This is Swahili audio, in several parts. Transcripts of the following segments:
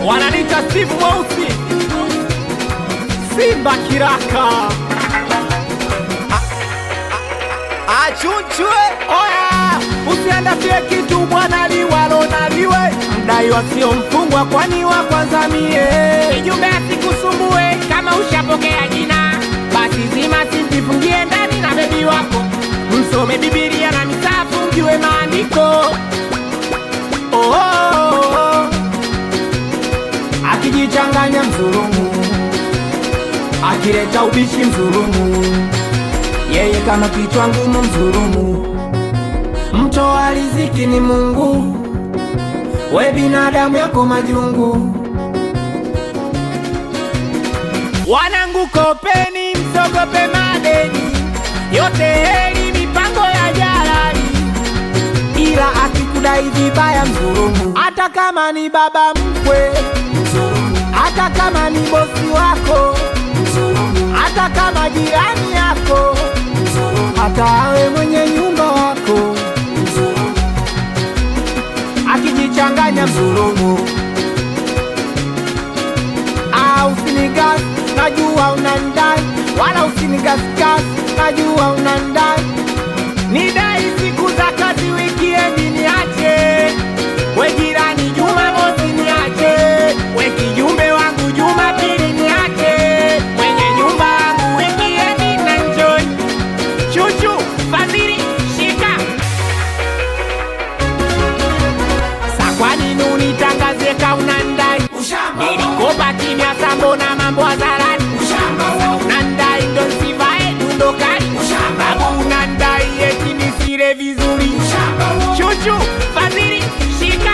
wananita Steve Mweusi, Simba Kiraka, achunchwe oya usiandafie kitu bwana liwalo na liwe mdai wasio mfungwa kwani wa kwanza mie Kijumbe asikusumbue kama ushapokea jina, basi zima simtifungie ndani na bebi wako, msome Bibilia na misafu mjue maandiko. oh, oh, oh. akijichanganya mzulumu akileta ubishi mzulumu yeye kama kichwa ngumu mzulumu mtoa riziki ni mungu we binadamu yako majungu wanangu kopeni msogope madeni yote heri mipango ya jalali ila akikudai vibaya mzulumu hata kama ni baba mkwe hata kama ni bosi wako hata kama jirani yako hata awe mwenye nyumba wako akijichanganya mzulumu Ah, usinigas najua unandai wala usinigasgas najua unandai nidai siku za kazi wikiendi niache we jirani jumamosi niache we kijumbe wangu jumapili niache mwenye nyumba wangu wikiendi na njoi chuchu fadhili shika sa kwa nini unitangazie kaunandai nilikopa kimya sambo na mambo hadharani unandai ndo nsivae dundokali babu unandai eti nisile vizuri chuchu fadhili shika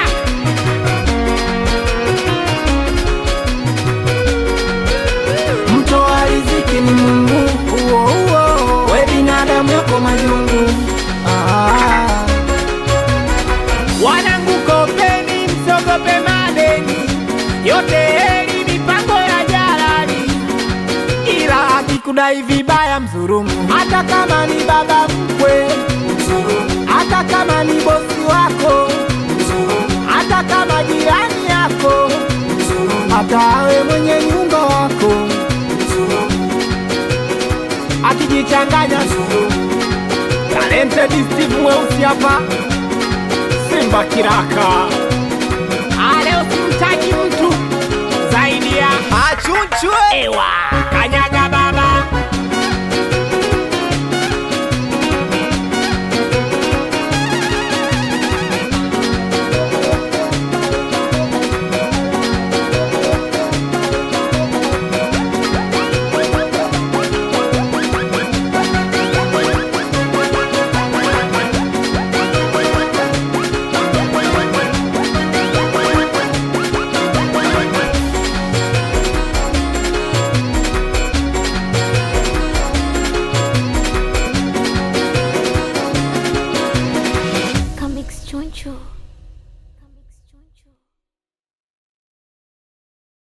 mtoa riziki ni mungu uo, uo. we binadamu yako majungu ah. wanangu kopeni msogope madeni yote heri mipango ya jalali ila akikudai vibaya mzurumu hata kama ni baba mkwe hata kama ni bosi wako hata kama jirani yako hata awe mwenye nyumba wako akijichanganya talented Steve mweusi hapa Simba Kiraka Ale usimtaji mtu zaidi ya achunchwe ewa kanyaga